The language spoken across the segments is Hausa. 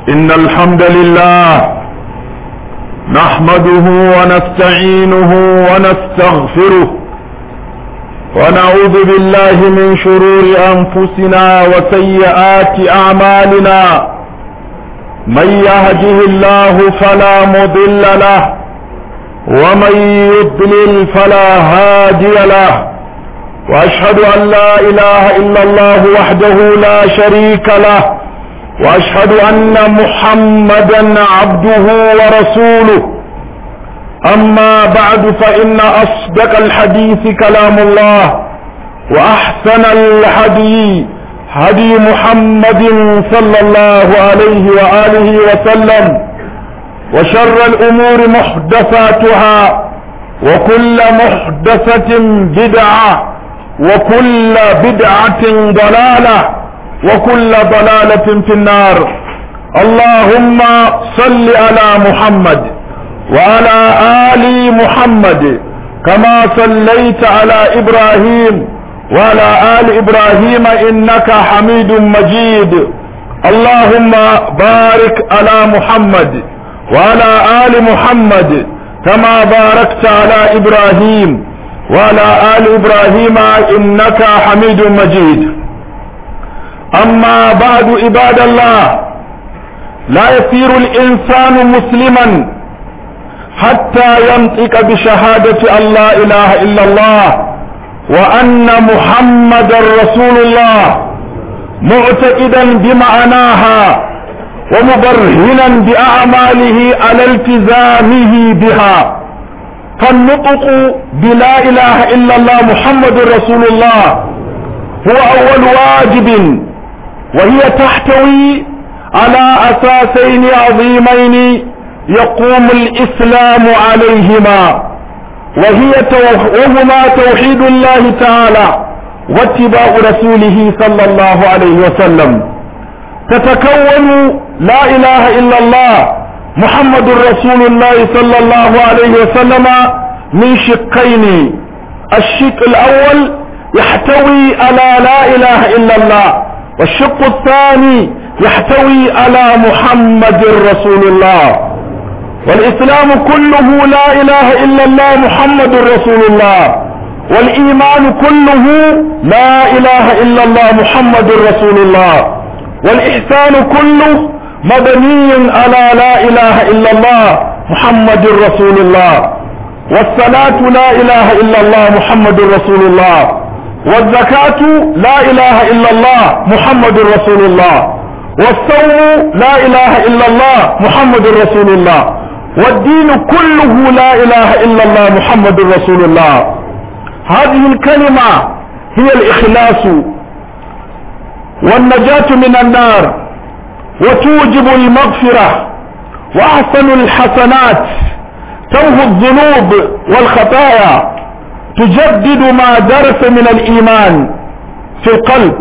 إن الحمد لله نحمده ونستعينه ونستغفره ونعوذ بالله من شرور أنفسنا وسيئات أعمالنا من يهده الله فلا مضل له ومن يضلل فلا هادي له واشهد ان لا اله الا الله وحده لا شريك له واشهد ان محمدا عبده ورسوله اما بعد فان اصدق الحديث كلام الله واحسن الهدي هدي محمد صلى الله عليه واله وسلم وشر الامور محدثاتها وكل محدثة بدعة وكل بدعة ضلالة وكل ضلالة في النار اللهم صل على محمد وعلى آل محمد كما صليت على إبراهيم وعلى آل إبراهيم إنك حميد مجيد اللهم بارك على محمد وعلى آل محمد كما باركت على إبراهيم وعلى آل إبراهيم إنك حميد مجيد أما بعد عباد الله لا يصير الإنسان مسلما حتى ينطق بشهادة أن لا إله إلا الله وأن محمد رسول الله معتقدا بمعناها ومبرهنا بأعماله على التزامه بها فالنطق بلا إله إلا الله محمد رسول الله هو أول واجب وهي تحتوي على أساسين عظيمين يقوم الإسلام عليهما وهي وهما توحيد الله تعالى واتباع رسوله صلى الله عليه وسلم تتكون لا إله إلا الله محمد رسول الله صلى الله عليه وسلم من شقين الشق الأول يحتوي على لا إله إلا الله والشق الثاني يحتوي على محمد رسول الله والإسلام كله لا إله إلا الله محمد رسول الله والإيمان كله لا إله إلا الله محمد رسول الله والإحسان كله مبني على لا إله إلا الله محمد رسول الله والصلاة لا إله إلا الله محمد رسول الله والزكاة لا إله إلا الله محمد رسول الله والصوم لا إله إلا الله محمد رسول الله والدين كله لا إله إلا الله محمد رسول الله هذه الكلمة هي الإخلاص والنجاة من النار وتوجب المغفرة وأحسن الحسنات تمحو الذنوب والخطايا تجدد ما درس من الإيمان في القلب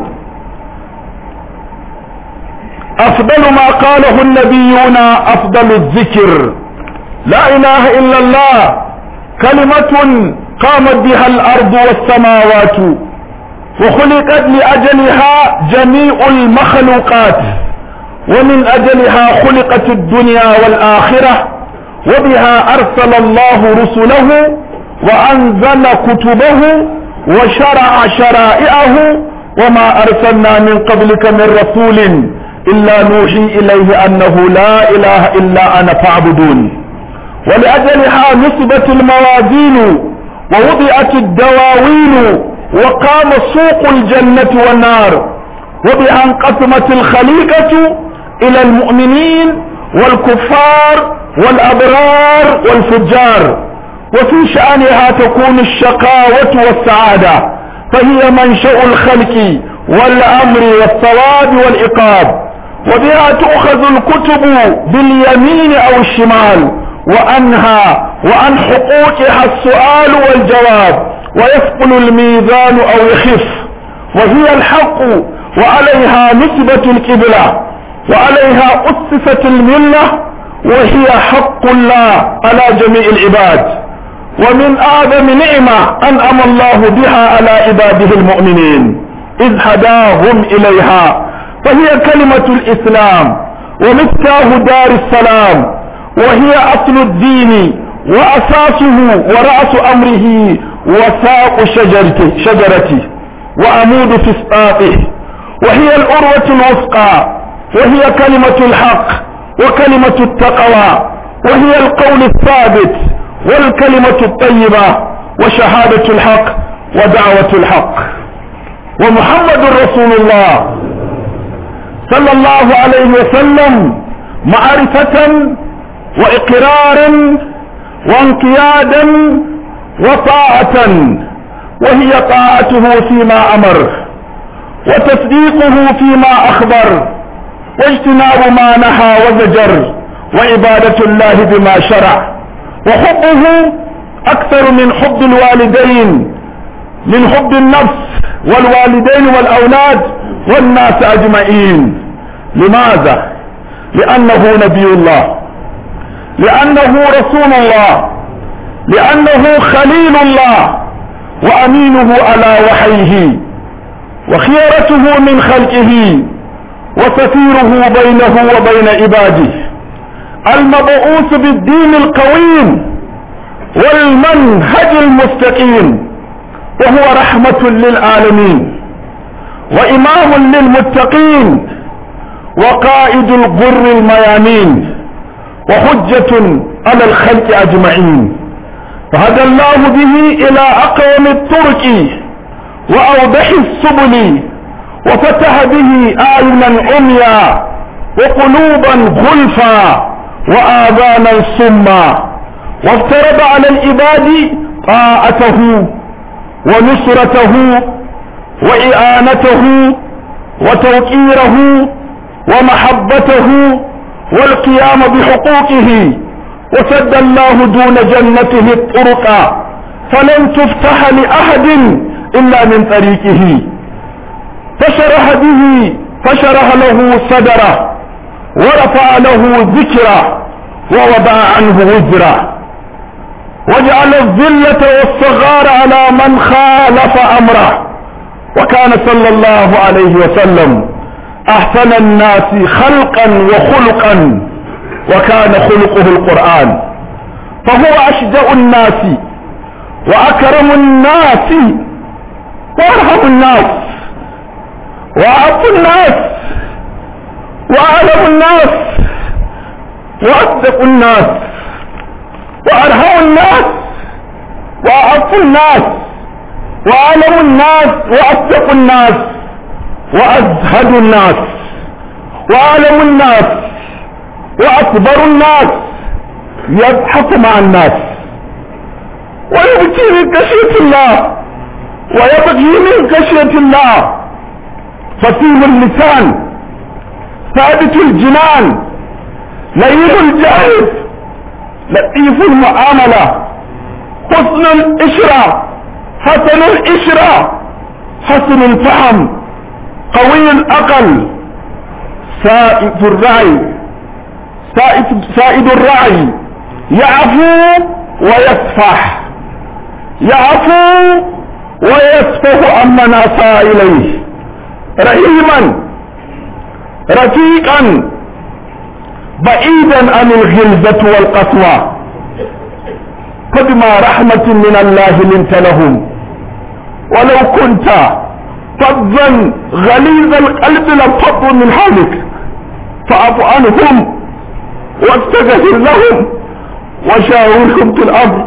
أفضل ما قاله النبيون أفضل الذكر لا إله إلا الله كلمة قامت بها الأرض والسماوات وخلقت لأجلها جميع المخلوقات ومن أجلها خلقت الدنيا والآخرة وبها أرسل الله رسله وأنزل كتبه وشرع شرائعه وما أرسلنا من قبلك من رسول إلا نوحي إليه أنه لا إله إلا أنا فاعبدون ولأجلها نصبت الموازين ووضعت الدواوين وقام سوق الجنة والنار وبها انقسمت الخليقة إلى المؤمنين والكفار والأبرار والفجار وفي شأنها تكون الشقاوة والسعادة فهي منشأ الخلق والأمر والثواب والإقاب وبها تؤخذ الكتب باليمين أو الشمال وأنها وعن حقوقها السؤال والجواب ويثقل الميزان أو يخف وهي الحق وعليها نسبة القبلة وعليها أسست الملة وهي حق الله على جميع العباد ومن أعظم نعمة أنعم الله بها على عباده المؤمنين إذ هداهم إليها فهي كلمة الإسلام ومفتاح دار السلام وهي أصل الدين وأساسه ورأس أمره وساق شجرته, شجرته وعمود فسطاطه وهي الأروة الوثقى وهي كلمة الحق وكلمة التقوى وهي القول الثابت والكلمة الطيبة وشهادة الحق ودعوة الحق ومحمد رسول الله صلى الله عليه وسلم معرفة وإقرارا وانقيادا وطاعة وهي طاعته فيما أمر وتصديقه فيما أخبر واجتناب ما نهى وزجر وعبادة الله بما شرع وحبه أكثر من حب الوالدين من حب النفس والوالدين والأولاد والناس أجمعين لماذا؟ لأنه نبي الله لأنه رسول الله لأنه خليل الله وأمينه على وحيه وخيرته من خلقه وسفيره بينه وبين عباده المبعوث بالدين القويم والمنهج المستقيم وهو رحمة للعالمين وإمام للمتقين وقائد الغر الميامين وحجة على الخلق أجمعين فهدى الله به إلى أقوم الطرق وأوضح السبل وفتح به أعينا عميا وقلوبا غلفا وآذانا سما وافترض على العباد طاعته ونصرته وإعانته وتوقيره ومحبته والقيام بحقوقه وسد الله دون جنته الطرق فلن تفتح لأحد إلا من طريقه فشرح به فشرح له صدره ورفع له ذكره ووضع عنه وزره وجعل الذلة والصغار على من خالف أمره وكان صلى الله عليه وسلم أحسن الناس خلقا وخلقا وكان خلقه القرآن فهو أشجع الناس وأكرم الناس وأرحم الناس وأعف الناس وأعلم الناس وأصدق الناس وأرحم الناس وأعف الناس وأعلم الناس وأصدق الناس وأزهد الناس وأعلم الناس وأكبر الناس يضحك مع الناس ويبكي من خشية الله ويبكي من خشية الله فصيل اللسان ثابت الجنان لين الجانب لطيف المعاملة حسن الإشرة حسن الإشرة حسن الفهم قوي الأقل سائد الرعي سائد, سائد الرعي يعفو ويسفح يعفو ويسفح عمن أساء إليه رحيما رفيقا بعيدا عن الغلظة والقسوة فبما رحمة من الله لنت لهم ولو كنت فظا غليظ القلب لانفضوا من حولك فاعف عنهم واستغفر لهم وشاورهم في الامر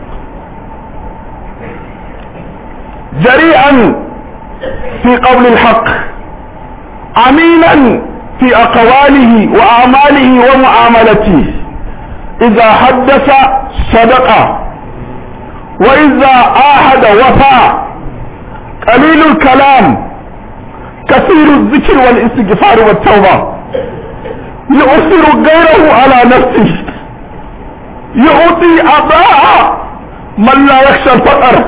جريئا في قول الحق امينا في اقواله واعماله ومعاملته اذا حدث صدق واذا عاهد وفى قليل الكلام كثير الذكر والاستغفار والتوبه يؤثر غيره على نفسه يعطي أباء من لا يخشى الفقر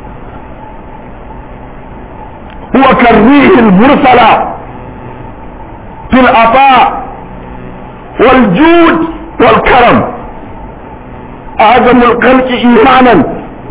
هو كالريح المرسلة في العطاء والجود والكرم أعظم الخلق إيمانا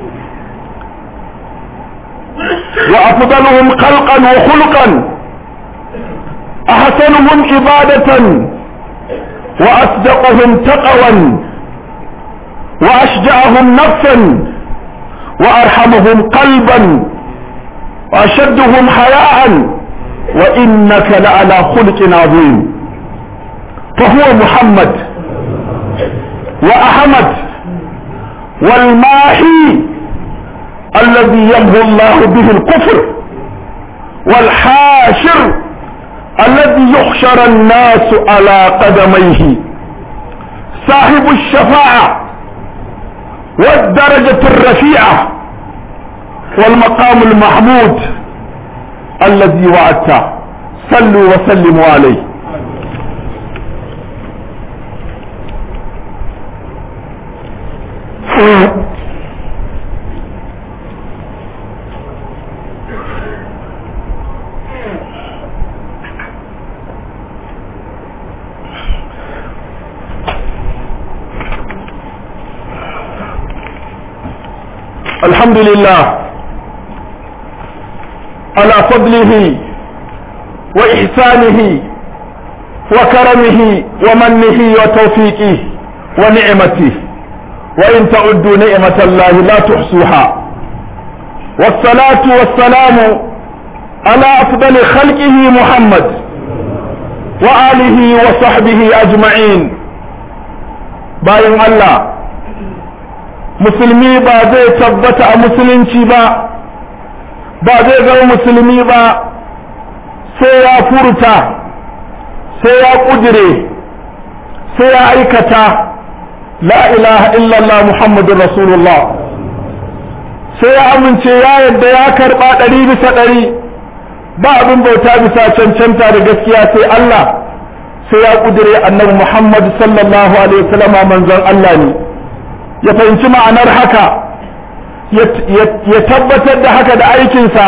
وأفضلهم خلقا وخلقا أحسنهم عبادة وأصدقهم تقوا وأشجعهم نفسا وأرحمهم قلبا وأشدهم حياء وإنك لعلى خلق عظيم فهو محمد وأحمد والماحي الذي يمحو الله به الكفر والحاشر الذي يحشر الناس على قدميه صاحب الشفاعة والدرجة الرفيعة والمقام المحمود الذي وعدته صلوا وسلموا عليه الحمد لله على فضله وإحسانه وكرمه ومنه وتوفيقه ونعمته وإن تعدوا نعمة الله لا تحصوها والصلاة والسلام على أفضل خلقه محمد وآله وصحبه أجمعين باين الله musulmi ba zai tabbata a musulunci ba ba zai zama musulmi ba sai ya furta sai ya kudire sai ya aikata la ilaha illallah muhammadun rasulullah sai ya amince ya yadda ya karba ɗari bisa ɗari ba abin bauta bisa cancanta da gaskiya sai Allah sai ya kudire annabi muhammad sallallahu alaihi wasallama manzon Allah ne ya fahimci ma'anar haka ya tabbatar da haka da aikinsa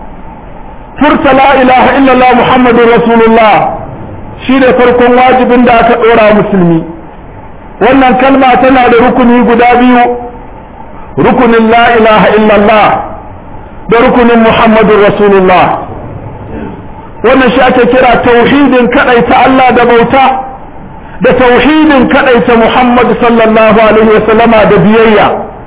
furta la ilaha illallah muhammadun rasulullah shi ne farkon wajibin da aka ɗora musulmi wannan kalma tana da rukuni guda biyu rukunin la ilaha illallah da rukunin muhammadun rasulullah wannan shi ake kira tauhidin kaɗaita Allah da bauta da tauhidin kadaita Muhammad sallallahu alaihi wasallama da biyayya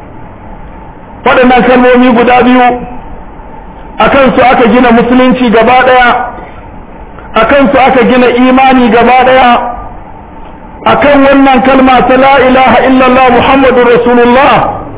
waɗannan kalmomi guda biyu akan su aka gina musulunci gaba ɗaya akan su aka gina imani gaba ɗaya akan wannan kalma ta la ilaha illallah Muhammadur Rasulullah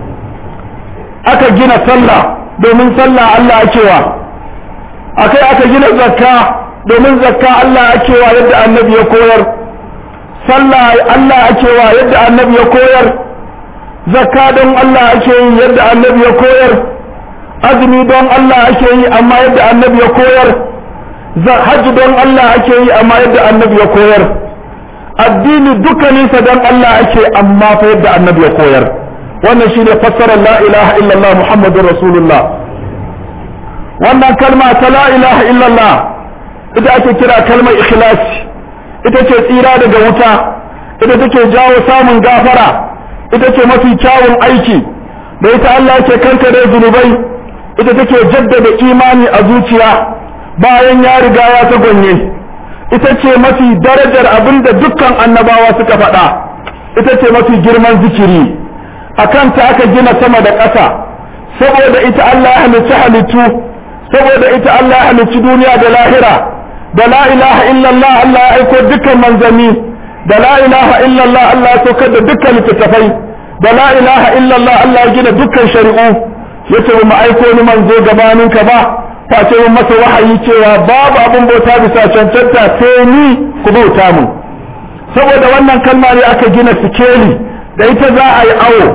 aka gina sallah domin sallah Allah akewa akai aka gina zakka domin zakka Allah akewa yadda annabi ya koyar sallah Allah ake wa yadda annabi ya koyar zakka don Allah ake yi yadda annabi ya koyar azumi don Allah ake yi amma yadda annabi ya koyar hajji don Allah ake yi amma yadda annabi ya koyar addini dukkaninsa don Allah ake amma fa yadda annabi ya koyar wannan shine fassarar la ilaha illallah muhammadur rasulullah wannan kalma ta la ilaha illallah ita ake kira kalmar ikhlasi ita ce tsira daga wuta ita take jawo samun gafara ita ce mafi kyawun aiki da ita Allah ke kankare zunubai ita take jaddada imani a zuciya bayan ya riga ya ta gonye ita ce mafi darajar abin da dukkan annabawa suka faɗa ita ce mafi girman zikiri a kanta aka gina sama da ƙasa saboda ita Allah ya halicci halittu saboda ita Allah ya halicci duniya da lahira da la ilaha illallah Allah ya aiko dukkan manzanni da la ilaha illallah Allah ya saukar da dukkan littattafai da la ilaha illallah Allah ya gina dukkan shari'u yace mu aiko ni manzo gabanin ka ba face mun masa wahayi cewa babu abin bauta bisa cancanta sai ni ku bauta mu saboda wannan kalma ne aka gina sikeli da ita za a yi awo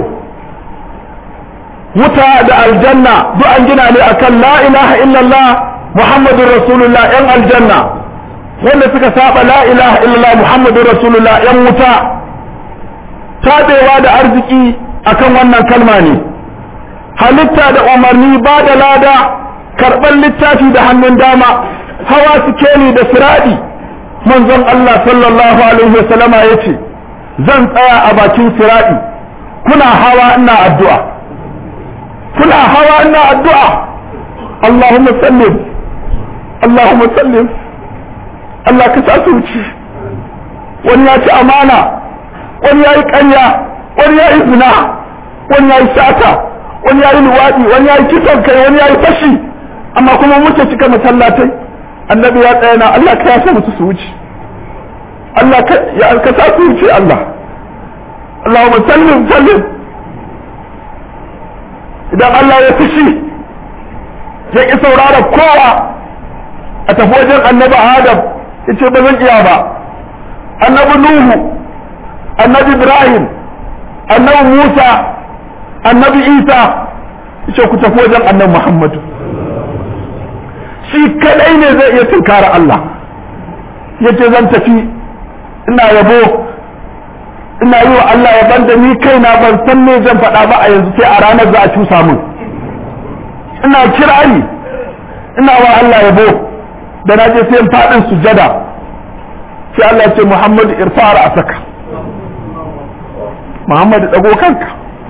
wuta da aljanna duk an gina ne akan la ilaha illallah muhammadun rasulullah yan aljanna wanda suka saba la ilaha illallah muhammadun rasulullah yan wuta tabewa da arziki akan wannan kalma ne halitta da umarni ba da lada karɓar littafi da hannun dama hawa sikeli da siradi manzon Allah sallallahu alaihi wasallama ya ce zan tsaya a bakin siradi kuna hawa ina addu'a kuna hawa ina addu'a Allahumma sallim Allahumma sallim Allah ka sa su wuce wani ya ci amana wani ya yi ƙarya wani ya yi zina wani ya yi sata wani ya yi luwaɗi wani ya yi kisan kai wani ya yi fashi amma kuma muke cika masallatai annabi ya tsaya na Allah ka yasa musu su wuce Allah ka ya ka sa su wuce Allah Allahumma sallim sallim idan Allah ya fushi ya ki saurara kowa a tafi wajen annabi Adam ya ce ba zan iya ba annabi Nuhu annabi Ibrahim annabi Musa annabi Isa ya ce ku tafi wajen annabi Muhammadu shi kadai ne zai iya tunkara Allah ya ce zan tafi ina yabo ina yi wa Allah ya banda ni kaina ban san me zan faɗa ba a yanzu sai a ranar za a cusa min ina kirari ina wa Allah yabo da na je sai faɗin sujada sai Allah ya ce Muhammadu irfara a saka Muhammadu ɗago kanka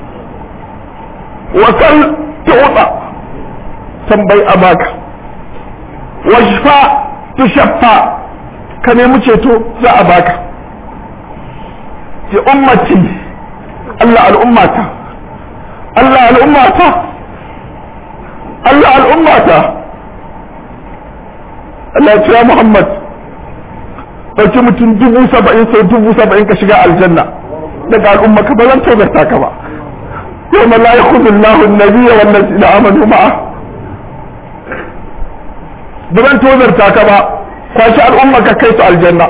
wasal tuɗa tambayi a baka washfa tushaffa ka nemi ceto za a baka ya ummati Allah al'ummata Allah al'ummata Allah al'ummata Allah ya ce Muhammad ɗauki mutum dubu saba'in sau dubu saba'in ka shiga aljanna daga al'umma ka ba zan tozarta ka ba yau ma la yakhudhu Allahu an-nabiyya wan ladina amanu ma'a ba zan tozarta ka ba kwashi al'umma ka kai su aljanna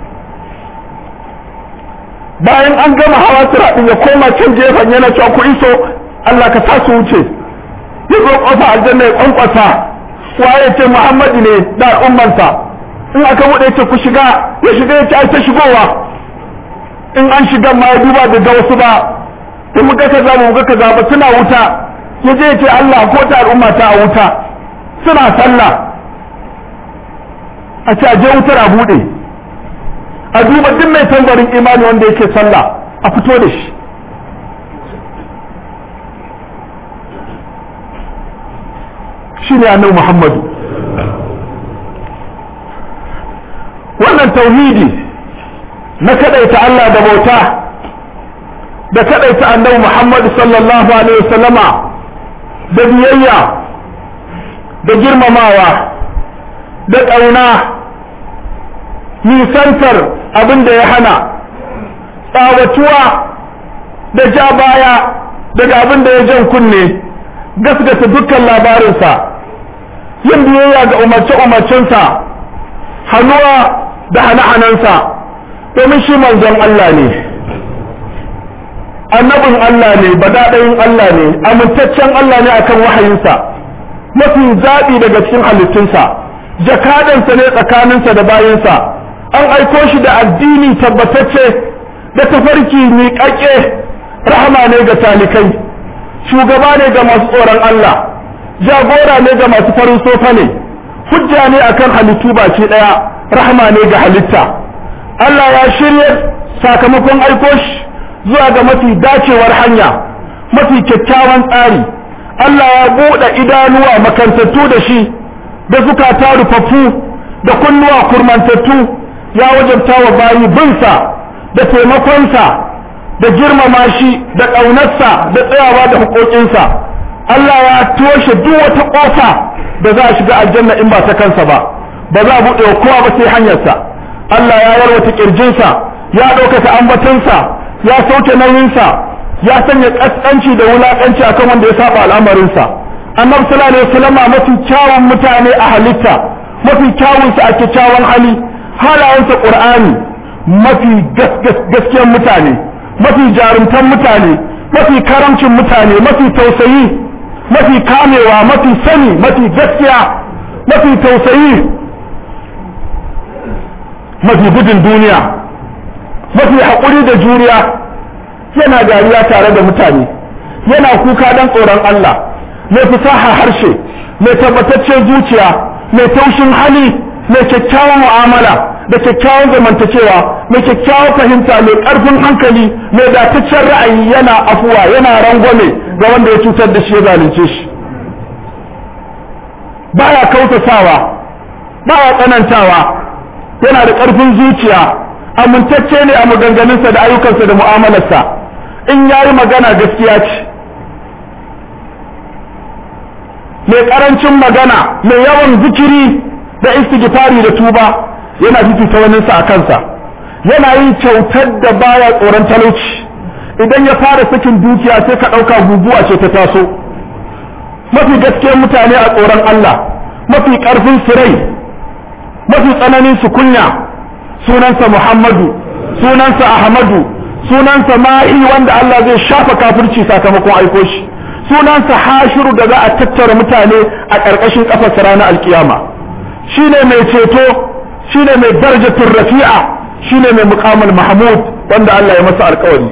bayan an gama hawa siraɗin ya koma can gefen yana cewa ku iso Allah ka sa su wuce ya zo kofa aljanna ya kwankwasa waye ce Muhammadu ne da al'ummansa in aka buɗe ce ku shiga ya shiga ya ce ai ta shigowa in an shiga ma ya duba da wasu ba in muka kaza mu muka kaza ba suna wuta ya je ya ce Allah ko ta al'umma ta a wuta suna sallah a ce a je wutar a buɗe a duba duk mai tambarin imani wanda yake sallah a fito da shi shi ne annabi muhammadu wannan tauhidi na kadaita Allah da bauta da kadaita annabi muhammadu sallallahu alaihi wasallama da biyayya da girmamawa da ƙauna nisantar abin da ya hana tsawatuwa da ja baya daga abin da ya jan kunne gasgata dukkan labarinsa yin biyayya ga umarce-umarcensa hannuwa da hane-hanensa domin shi manzon Allah ne annabin Allah ne badaɗayin Allah ne amintaccen Allah ne akan wahayinsa mafi zaɓi daga cikin halittunsa jakadansa ne tsakaninsa da bayinsa an aiko shi da addini tabbatacce da tafarki miƙaƙe rahama ne ga talikai shugaba ne ga masu tsoron Allah jagora ne ga masu farin sofa ne hujja ne akan halittu baki ɗaya rahama ne ga halitta Allah ya shirya sakamakon aiko shi zuwa ga mafi dacewar hanya mafi kyakkyawan tsari Allah ya buɗe idanuwa makantattu da shi da zukata rufaffu da kunnuwa kurmantattu ya wajabta wa bayi binsa da taimakonsa da girmama shi da ƙaunarsa da tsayawa da hukokinsa Allah ya toshe duk wata ƙofa da za a shiga aljanna in ba ta kansa ba ba za a buɗe wa kowa ba sai hanyarsa Allah ya yarwata ƙirjinsa ya ɗaukaka ambatansa ya sauke nauyinsa ya sanya ƙasƙanci da wulaƙanci akan wanda ya saba al'amarinsa annabi sallallahu alaihi wasallam mafi kyawun mutane a halitta mafi kyawunsa a kyakkyawan hali halayensa qur'ani mafi gaskiyar mutane mafi jarumtan mutane mafi karamcin mutane mafi tausayi mafi kamewa mafi sani mafi gaskiya mafi tausayi mafi gudun duniya mafi haƙuri da juriya yana dariya tare da mutane yana kuka don tsoron Allah mai fasaha harshe mai tabbataccen zuciya mai taushin hali mai kyakkyawan mu'amala da kyakkyawan zamantakewa mai kyakkyawan fahimta mai ƙarfin hankali mai dataccen ra'ayi yana afuwa yana rangwame ga wanda ya cutar da shi ya zalunce shi baya kautasawa baya tsanantawa yana da ƙarfin zuciya amintacce ne a maganganunsa da ayyukansa da mu'amalarsa in yayi magana gaskiya ce mai karancin magana mai yawan zikiri da istighfari da tuba yana fifita waninsa a kansa yana yin kyautar da baya tsoron talauci idan ya fara sakin dukiya sai ka ɗauka guguwa ce ta taso mafi gaskiyar mutane a tsoron Allah mafi ƙarfin sirai mafi tsananin su kunya sunansa Muhammadu sunansa Ahmadu sunansa Ma'i wanda Allah zai shafa kafirci sakamakon aiko shi sunansa Hashiru da za a tattara mutane a ƙarƙashin ƙafarsa ranar alkiyama shine mai ceto shine mai darajatul rafi'a shine mai muqamul mahmud wanda Allah ya masa alƙawari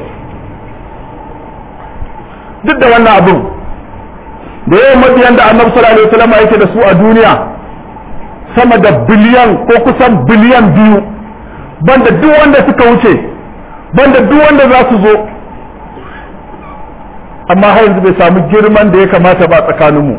duk da wannan abun da yawan mabiyan da annabi sallallahu alaihi wasallam yake da su a duniya sama da biliyan ko kusan biliyan biyu banda duk wanda suka wuce banda duk wanda za su zo amma har yanzu bai samu girman da ya kamata ba tsakaninmu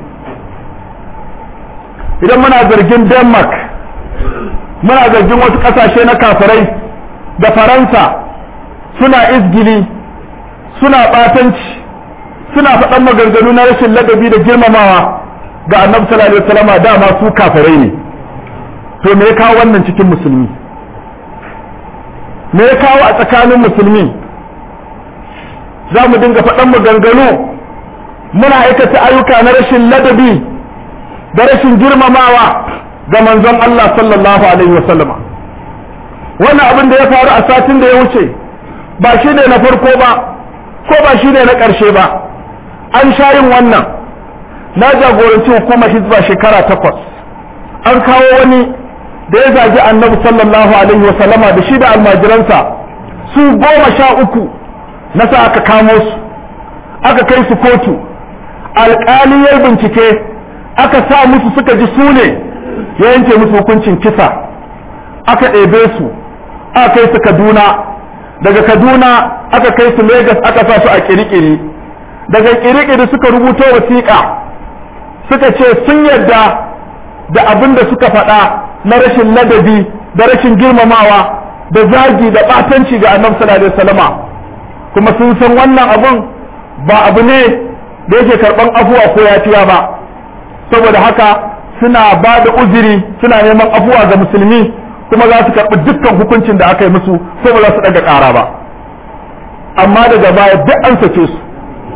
idan muna zargin denmark muna zargin wasu kasashe na kafirai da faransa suna izgili suna batanci suna faɗan maganganu na rashin ladabi da girmamawa ga annabi sallallahu alaihi wasallam dama su kafirai ne to me ya kawo wannan cikin musulmi me ya kawo a tsakanin musulmi za mu dinga faɗan maganganu muna aikata ayyuka na rashin ladabi da rashin girmamawa ga manzon Allah sallallahu alaihi wasallam wannan abin da ya faru a satin da ya wuce ba shi ne na farko ba ko ba shi ne na ƙarshe ba an sha yin wannan na jagoranci hukumar hizba shekara takwas an kawo wani da ya zagi annabi sallallahu alaihi wasallama da shi da almajiransa su goma sha uku na sa aka kamo su aka kai su kotu alƙali ya bincike aka sa musu suka ji su ne ya yanke musu hukuncin kisa aka ɗebe su aka kai su kaduna daga kaduna aka kai su Legas aka sa su a kirikiri daga kirikiri suka rubuto wasiƙa suka ce sun yarda da abin da suka faɗa na rashin ladabi da rashin girmamawa da zagi da ɓatanci ga annabi sallallahu alaihi wasallama kuma sun san wannan abun ba abu ne da yake karɓan afuwa ko yafiya ba saboda haka suna ba da uzuri suna neman afuwa ga musulmi kuma za su karɓi dukkan hukuncin da aka yi musu ko ba za su ɗaga ƙara ba amma daga baya duk an sake su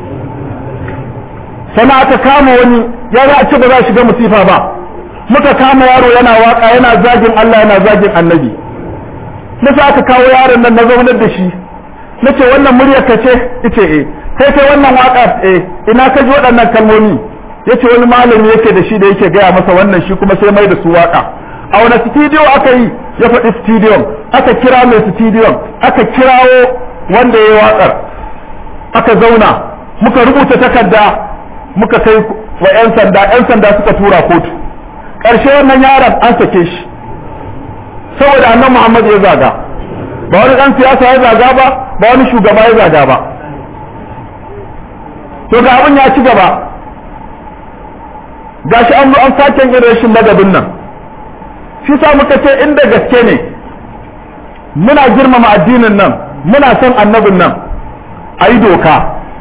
sana aka kama wani ya za a ce ba za a shiga musifa ba muka kama yaro yana waka yana zagin Allah yana zagin annabi na sa aka kawo yaron nan na zaunar da shi na ce wannan muryar ka ce ita eh sai kai wannan waka eh ina ka ji waɗannan kalmomi yace wani malami yake da shi da yake gaya masa wannan shi kuma sai mai da su waka a wani studio aka yi ya faɗi studio aka kira mai studio aka kirawo wanda ya yi waƙar aka zauna muka rubuta takarda muka kai wa 'yan sanda 'yan sanda suka tura kotu ƙarshe wannan yaron an sake shi saboda annan muhammad ya zaga ba wani ɗan siyasa ya zaga ba ba wani shugaba ya zaga ba to ga abin ya ci gaba gashi an zo an sake yin rashin ladabin nan shi sa muka ce inda gaske ne muna girmama addinin nan muna son annabin nan a yi doka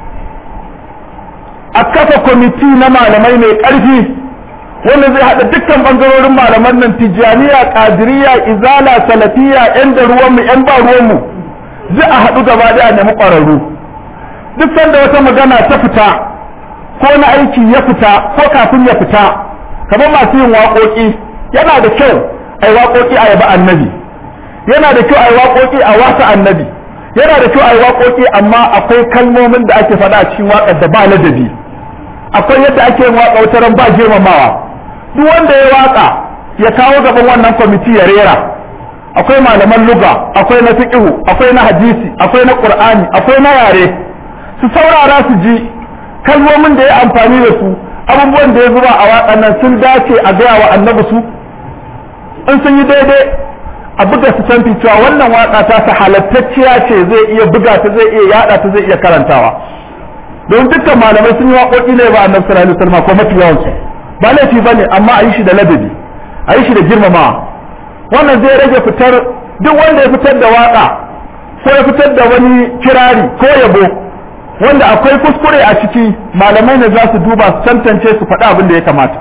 a kafa kwamiti na malamai mai ƙarfi wanda zai haɗa dukkan ɓangarorin malaman nan tijjaniya ƙadiriya izala salafiya yan da ruwanmu yan ba ruwanmu zai a haɗu gaba ɗaya nemi ƙwararru duk sanda wata magana ta fita ko na aiki ya fita ko kafin ya fita kamar masu yin waƙoƙi yana da kyau a yi waƙoƙi a yaba annabi yana da kyau a yi waƙoƙi a wasa annabi yana da kyau a yi waƙoƙi amma akwai kalmomin da ake faɗa a cikin waƙar da ba ladabi akwai yadda ake yin waƙa wata ran ba girmamawa duk wanda ya waƙa ya kawo gaban wannan kwamiti ya rera akwai malaman luga akwai na fiqhu akwai na hadisi akwai na qur'ani akwai na yare su saurara su ji kalmomin da ya amfani da su abubuwan da ya zuba a waƙan nan sun dace a gaya wa annabi su in sun yi daidai a buga su canfi cewa wannan waƙa ta ta halattacciya ce zai iya buga ta zai iya yada ta zai iya karantawa don dukkan malamai sun yi waƙoƙi ne ba annabi sallallahu alaihi wasallam ko mafi yawan su ba laifi bane amma a yi shi da ladabi a yi shi da girmamawa wannan zai rage fitar duk wanda ya fitar da waka ko ya fitar da wani kirari ko yabo wanda akwai kuskure a ciki malamai ne za su duba su tantance su faɗi abin da ya kamata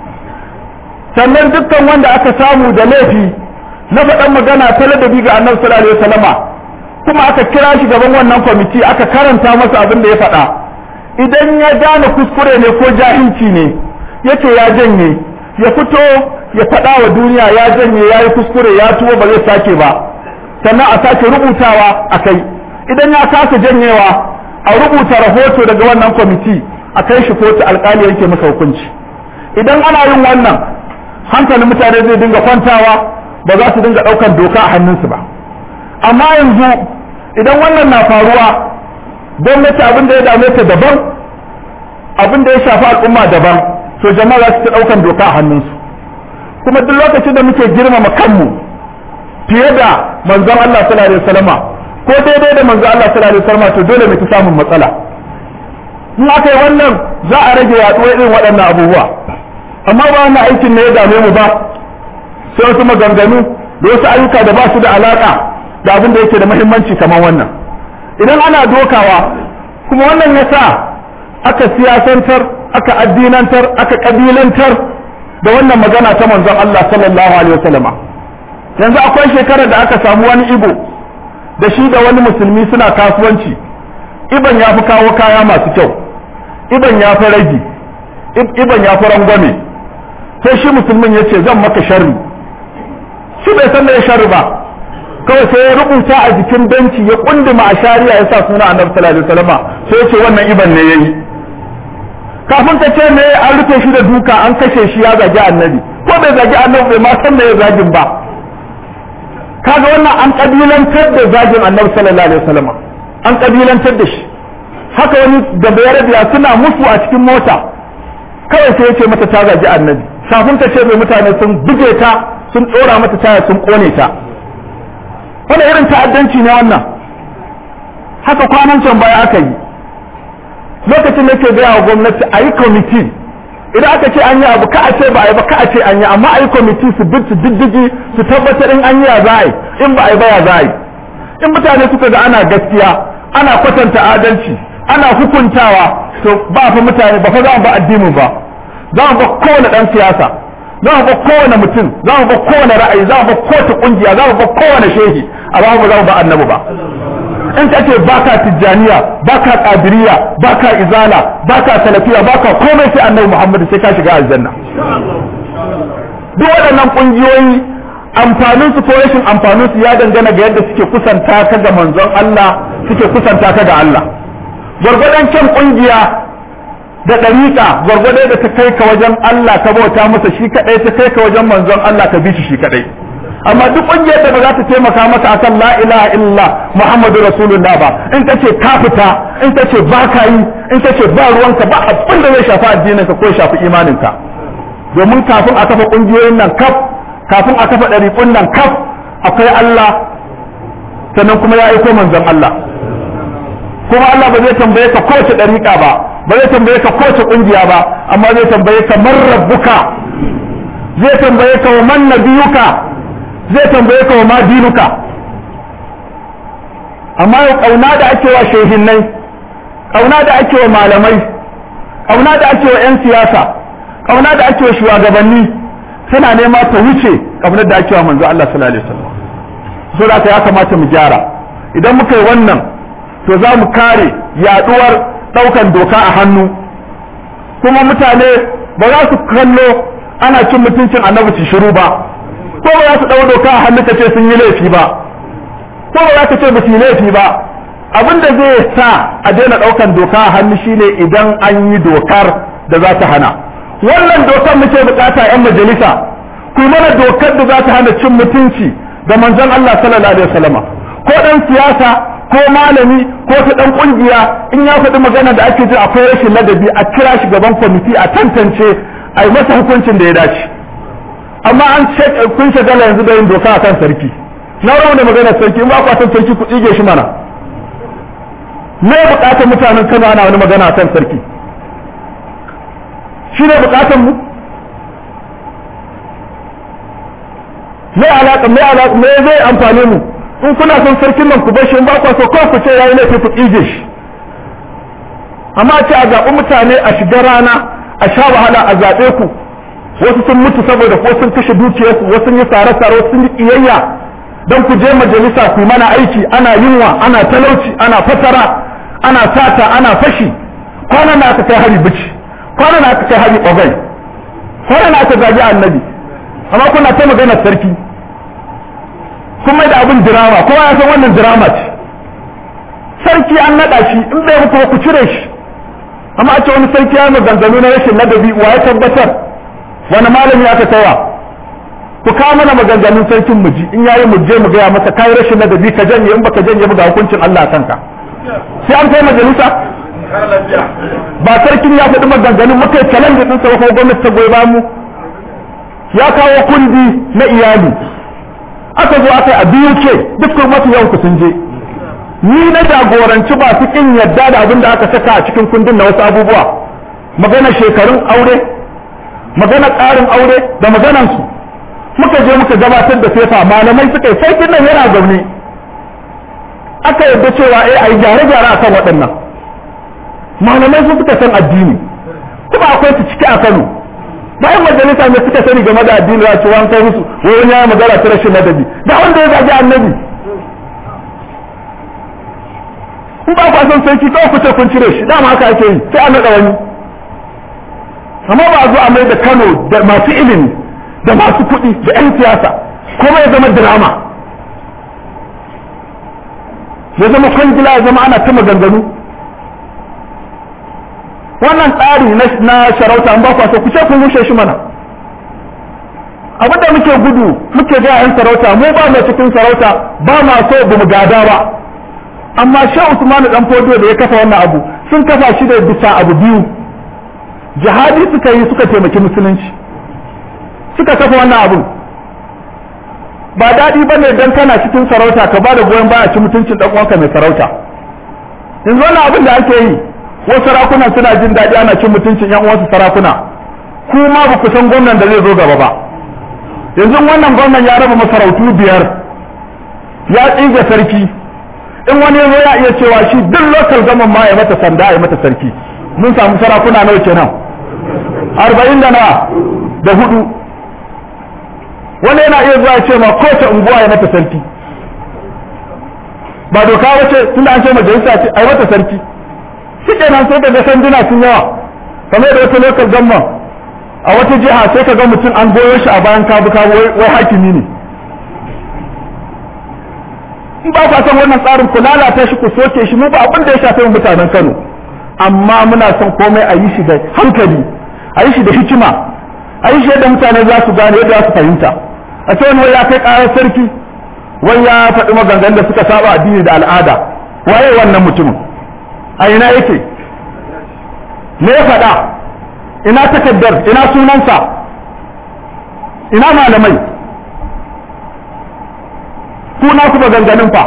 sannan dukkan wanda aka samu da laifi na faɗan magana ta ladabi ga annabi sallallahu alaihi wasallama kuma aka kira shi gaban wannan kwamiti aka karanta masa abin da ya faɗa idan ya gane kuskure ne ko jahilci ne yace ya janye ya fito ya faɗa wa duniya ya janye ya yi kuskure ya tuwo ba zai sake ba sannan a sake rubutawa a kai idan ya kasa janyewa a rubuta rahoto daga wannan kwamiti a kai shi kotu alkali yake masa hukunci idan ana yin wannan hankalin mutane zai dinga kwantawa ba za su dinga ɗaukan doka a hannunsu ba amma yanzu idan wannan na faruwa gwamnati abin da ya dame ta daban abin da ya shafi al'umma daban to jama'a za su ta ɗaukan doka a hannunsu kuma duk lokacin da muke girmama kanmu fiye da manzon Allah sallallahu alaihi wasallama ko daidai da manzon Allah sallallahu alaihi wasallama to dole mu ta samun matsala in aka yi wannan za a rage yaduwar irin waɗannan abubuwa amma ba wannan aikin ne ya dame mu ba sai wasu maganganu da wasu ayyuka da ba su da alaka da abin da yake da muhimmanci kamar wannan idan ana dokawa kuma wannan ya sa aka siyasantar aka addinantar aka kabilantar da wannan magana ta manzon Allah sallallahu alaihi wasallama yanzu akwai shekarar da aka samu wani ibo da shi da wani musulmi suna kasuwanci iban ya fi kawo kaya masu kyau iban ya fi ragi iban ya fi rangwame sai shi musulmin ya ce zan maka sharri shi bai san da ya sharri ba kawai sai ya rubuta a jikin benci ya kunduma a shari'a ya sa suna annabi sallallahu alaihi wasallama sai ya ce wannan iban ne yayi kafin ta ce me an rufe shi da duka an kashe shi ya zagi annabi ko bai zagi annabi bai ma san da ya zagin ba kaga wannan an kabilantar da zagin annabi sallallahu alaihi wasallam an kabilantar da shi haka wani da bayarabiya suna musu a cikin mota kawai sai ya ce mata ta zagi annabi kafin ta ce mai mutane sun buge ta sun tsora mata taya sun kone ta wani irin ta'addanci ne wannan haka kwanan can baya aka yi lokacin da ke gaya wa gwamnati a yi kwamiti idan aka ce an yi abu ka a ce ba a yi ba ka a ce an yi amma a yi kwamiti su bi su diddigi su tabbatar in an yi ya za a yi in ba a yi ba ya za a yi in mutane suka ga ana gaskiya ana kwatanta adalci ana hukuntawa to ba fa mutane ba fa za mu ba addinin ba za mu ba kowane dan siyasa za mu ba kowane mutum za mu ba kowane ra'ayi za mu ba kowace kungiya za mu ba kowane shehi amma ba za mu ba annabi ba in ka ce baka tijjaniya baka qadiriyya baka izala baka salafiya baka komai sai annabi Muhammad sai ka shiga aljanna duk waɗannan kungiyoyi amfanin su ko rashin amfanin su ya dangana ga yadda suke kusanta ka ga manzon Allah suke kusanta ka ga Allah gwargwadon kyan kungiya da ɗariƙa gwargwado da ta kai ka wajen Allah ka bauta masa shi kaɗai ta kai ka wajen manzon Allah ka bi shi shi kaɗai amma duk ƙungiyar da ba za ta taimaka maka akan la ilaha illallah muhammadu rasulullah ba in ta ce ka fita in ta ce ba ka yi in ta ce ba ruwanka ba abin da zai shafi addinin ka ko ya shafi imanin ka domin kafin a kafa ƙungiyoyin nan kaf kafin a kafa ɗariƙun nan kaf akwai Allah sannan kuma ya aiko manzon Allah kuma Allah ba zai tambaye ka kowace ɗariƙa ba ba zai tambaye ka kowace ƙungiya ba amma zai tambaye ka man rabbuka zai tambaye ka wa man nabiyuka zai tambaye ka wa ma dinuka amma yau kauna da ake wa shehinnai kauna da ake wa malamai kauna da ake wa 'yan siyasa kauna da ake wa shugabanni tana nema ta wuce kaunar da ake wa manzo Allah sallallahu alaihi wasallam so da ya kamata mu gyara idan muka yi wannan to za mu kare yaduwar daukan doka a hannu kuma mutane ba za su kallo ana cin mutuncin annabi su shiru ba ko ba za su ɗau doka a hannu ka ce sun yi laifi ba ko ba za ka ce ba su yi laifi ba abin da zai sa a daina ɗaukan doka a hannu shine idan an yi dokar da za ta hana wannan dokar muke bukata yan majalisa ku mana dokar da za ta hana cin mutunci ga manzon Allah sallallahu alaihi wasallama ko dan siyasa ko malami ko ta dan kungiya in ya faɗi magana da ake ji akwai rashin ladabi a kira shi gaban kwamiti a tantance a yi masa hukuncin da ya dace amma an ce kun shagala yanzu da yin doka a kan sarki na rawa da maganar sarki in ba ku san sarki ku tsige shi mana me bukatar mutanen Kano ana wani magana a kan sarki shi ne bukatar mu me alaka me alaka me zai amfane mu in kuna son sarkin nan ku bar shi in ba ku so kawai ku ce yayi laifi ku tsige shi amma ce a zaɓi mutane a shiga rana a sha wahala a zaɓe ku wasu sun mutu saboda ko sun kashe dukiyarsu wasu sun yi sare-sare wasu sun yi ƙiyayya don ku je majalisa ku mana aiki ana yunwa ana talauci ana fatara ana sata ana fashi kwanan na aka kai hari bici kwanan na aka kai hari ogai kwanan na aka zagi annabi amma kuna ta maganar sarki kun mai da abin dirama kowa ya san wannan dirama ce sarki an naɗa shi in bai muku ku cire shi amma a ce wani sarki ya maganganu na rashin ladabi wa ya tabbatar wani malami aka tawa ku kawo mana maganganun sarkin mu ji in yayi mu je mu gaya masa kai rashin ladabi ka janye in baka janye ba ga hukuncin Allah kanka sai an kai majalisa ba sarkin ya faɗi maganganun muka yi challenge din sa ko gwamnati ta goyi ba mu ya kawo kundi na iyali aka zo aka yi a biyu ke duk masu yawan ku sun je ni na jagoranci ba su kin yadda da abin da aka saka a cikin kundin na wasu abubuwa magana shekarun aure magana ƙarin aure da maganansu muka je muka gabatar da fefa malamai suka yi sai nan yana zaune aka yadda cewa eh a yi gyare-gyare a kan waɗannan malamai su suka san addini kuma akwai su ciki a kano bayan majalisa ne suka sani game da addini ya ce wani kai musu wani ya magana ta rashin ladabi da wanda ya zagi annabi in ba ku san sarki kawai ku ce kun cire shi dama haka ake yi sai a naɗa wani amma ba a zo a mai da Kano da masu ilimi da masu kuɗi da 'yan siyasa kuma ya zama drama ya zama kwangila ya zama ana ta maganganu wannan tsari na sharauta an ba ku so ku ce kun rushe shi mana abin da muke gudu muke ga 'yan sarauta mu ba mai cikin sarauta ba ma so ba mu gada ba amma shehu usmanu dan fodo da ya kafa wannan abu sun kafa shi da bisa abu biyu jihadi suka yi suka taimaki musulunci suka kafa wannan abun ba daɗi ba ne don kana cikin sarauta ka ba da goyon baya ci mutuncin ɗan uwanka mai sarauta yanzu wannan abin da ake yi wasu sarakunan suna jin daɗi ana cin mutuncin yan uwansu sarakuna kuma ba ku san gwamnan da zai zo gaba ba yanzu wannan gwamnan ya raba masarautu biyar ya tsige sarki in wani ya zo ya iya cewa shi duk lokal gaman ma ya mata sanda ya mata sarki mun samu sarakuna nawa kenan arba'in da nawa da hudu wani yana iya zuwa ce ma kowace unguwa ya mata sarki ba doka wace tunda an ce majalisa ce ai mata sarki shi kenan sai daga sanduna sun yawa kamar da wata lokal gamma a wata jiha sai ka ga mutum an goyo shi a bayan kabu kabu wai hakimi ne in ba ku san wannan tsarin ku lalata shi ku soke shi mu ba abin da ya shafi mutanen Kano amma muna son komai a yi shi da hankali a yi shi da hikima a yi shi yadda mutane za su gane yadda za su fahimta a ce wani ya kai karar sarki wai ya faɗi maganganun da suka saba addini da al'ada waye wannan mutumin a ina yake me ya faɗa ina takaddar ina sunansa ina malamai ku na ku maganganun fa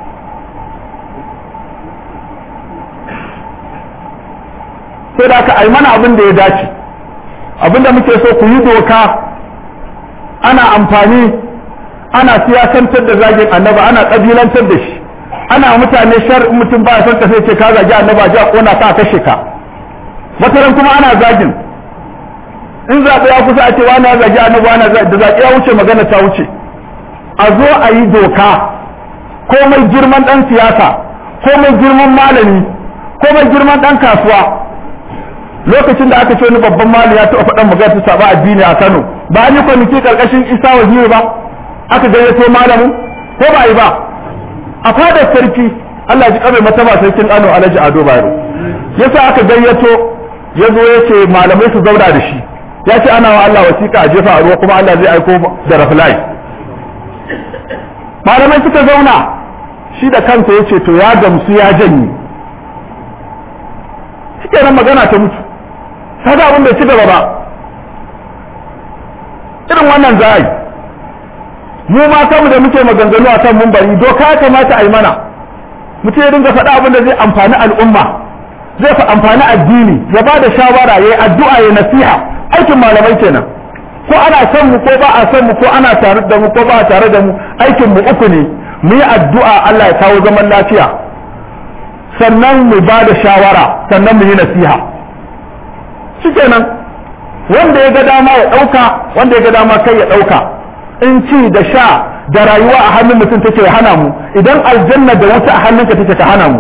sai da aka ai mana abin da ya dace abin da muke so ku yi doka ana amfani ana siyasantar da zagin annaba ana ƙabilantar da shi ana mutane shar mutum ba son ka sai ce ka zagi annaba ji a kona ka kashe ka wataran kuma ana zagin in zaɓe ya kusa a ce wani ya zagi annaba wani da zaɓe ya wuce magana ta wuce a zo a yi doka komai girman ɗan siyasa komai girman malami komai girman ɗan kasuwa lokacin da aka ce wani babban malami ya taɓa faɗan magana ta saba addini a Kano ba an yi kwanaki karkashin Isa Waziri ba aka gayyato malamin ko ba yi ba a fadar sarki Allah ji kamar mataba sarkin Kano Alhaji Ado Bayero yasa aka gayyato ya zo ya ce malamai su zauna da shi ya ce ana wa Allah wasiƙa a jefa a ruwa kuma Allah zai aiko da raflai malamai suka zauna shi da kansa ya ce to ya gamsu ya janye shi kenan magana ta mutu kaga abin bai ci gaba ba irin wannan za a yi mu ma kanmu da muke maganganu a kan mumbari doka ya kamata a yi mana mutum ya dinga faɗa abin da zai amfani al'umma zai fa amfani addini ya ba da shawara ya yi addu'a ya nasiha aikin malamai kenan ko ko ana son mu ko ba a son mu ko ana tare da mu ko ba a tare da mu aikin mu uku ne mu yi addu'a Allah ya kawo zaman lafiya sannan mu ba da shawara sannan mu yi nasiha shikenan wanda ya ga dama ya ɗauka wanda ya ga dama kai ya ɗauka in ci da sha da rayuwa a hannun mutum take ya hana mu idan aljanna da wuta a hannunka take ka hana mu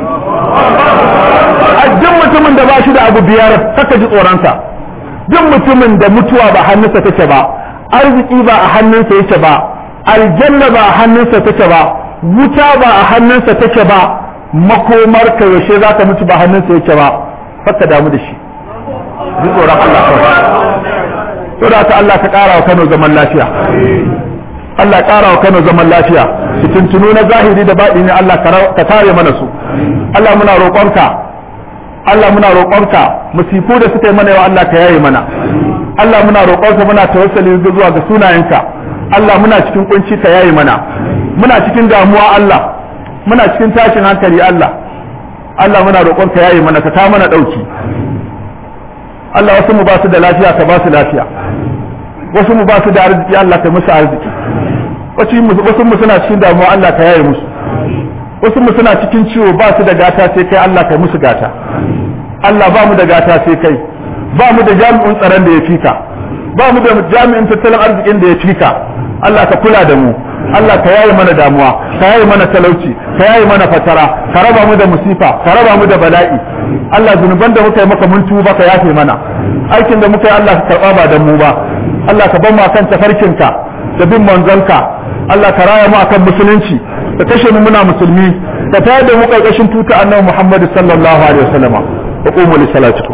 a duk mutumin da ba shi da abu biyar kaka ji tsoronsa duk mutumin da mutuwa ba hannunsa take ba arziki ba a hannunsa yake ba aljanna ba a hannunsa take ba wuta ba a hannunsa take ba makomar ka yaushe za ka mutu ba hannunsa yake ba fakka damu da shi ji tsoron Allah kawai to da ta Allah ka kara wa Kano zaman lafiya Allah ya kara wa Kano zaman lafiya fitintunu na zahiri da baɗi ne Allah ka kare mana su Allah muna roƙonka Allah muna roƙonka musifu da suka yi mana yau Allah ka yaye mana Allah muna roƙonka muna tawassali zuwa ga sunayenka Allah muna cikin kunci ka yaye mana muna cikin damuwa Allah muna cikin tashin hankali Allah Allah muna roƙonka yaye mana ka ta mana ɗauki Allah wasu mu ba su da lafiya ka ba su lafiya wasu mu ba su da arziki Allah ka musu arziki wasu mu suna cikin damuwa Allah ka yaye musu wasu mu suna cikin ciwo ba su da gata sai kai Allah ka musu gata Allah ba mu da gata sai kai ba mu da jami'in tsaron da ya fika ba mu da jami'in tattalin arzikin da ya fika Allah ka kula da mu Allah ka yaye mana damuwa ka yaye mana talauci ka yaye mana fatara ka raba mu da musifa ka raba mu da bala'i Allah zunuban da muka yi maka mun tuba ka yafe mana aikin da muka yi Allah ka karba ba da mu ba Allah ka bar mu akan tafarkinka da bin manzonka Allah ka raya mu akan musulunci ka kashe mu muna musulmi ka tayar da mu karkashin tuta annabi Muhammad sallallahu alaihi wasallama wa qumu li salatikum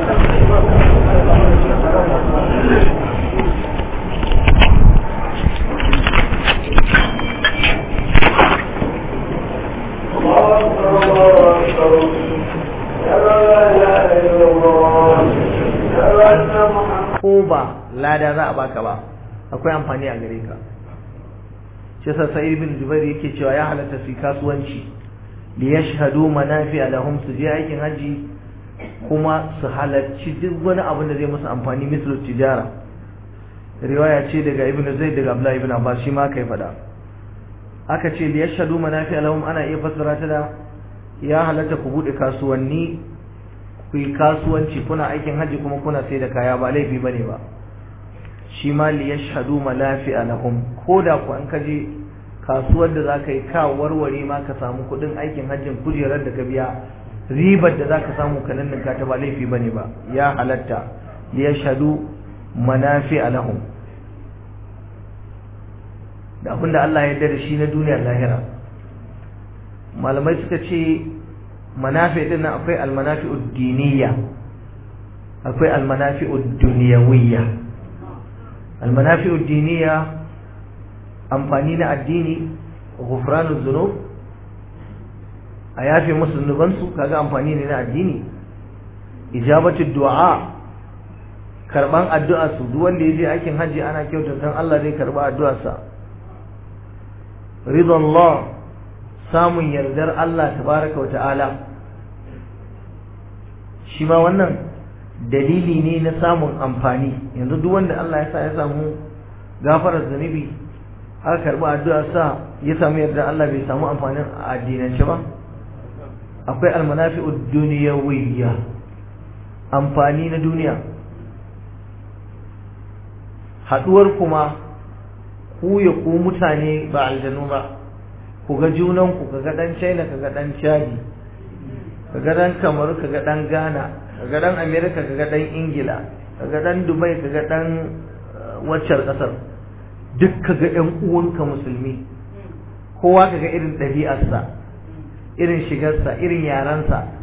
ko ba lada za a baka ba akwai amfani a gare ka shi yasa sai ibn jubair yake cewa ya halatta su kasuwanci li yashhadu manafi'a lahum su je aikin haji kuma su halarci duk wani abin da zai musu amfani mislu tijara riwaya ce daga ibn zaid daga abdullah ibn abbas shi ma kai fada aka ce li yashhadu manafi'a lahum ana iya fassara ta da ya halatta ku bude kasuwanni ku yi kasuwanci kuna aikin haji kuma kuna sai da kaya ba laifi bane ba shi ma li yashhadu malafi'a lahum koda ku an kaje kasuwar da zaka yi ka warware ma ka samu kudin aikin hajjin kujerar da ka biya ribar da zaka samu ka nan ka ta ba laifi bane ba ya halatta li yashhadu manafi'a lahum da abinda Allah ya yarda da shi na duniyar lahira malamai suka ce manafi din nan akwai almanafi'ud diniyya akwai almanafi'ud dunyawiyya almanafi'ud diniyya amfani na addini ghufranuz zunub a yafe musu zunubansu kaga amfani ne na addini ijabatud du'a karban addu'a su duk wanda yaje aikin haji ana kyautata Allah zai karba addu'arsa ridallah samun yardar Allah tabaraka wa ta'ala shi ma wannan dalili ne na samun amfani yanzu duk wanda Allah ya sa ya samu gafarar zunubi aka karbi addu'a sa ya samu yarda Allah bai samu amfanin a addinance ba akwai almanafi'ud duniyawiyya amfani na duniya haduwar kuma ku ya ku mutane ba aljanu ba ku ga junan ku kaga dan China kaga dan Chadi kaga dan Kamaru kaga dan Ghana kaga dan America kaga dan Ingila kaga dan Dubai kaga dan waccar kasar duk kaga ƴan uwanka musulmi kowa kaga irin ɗabi'arsa irin shigarsa irin yarensa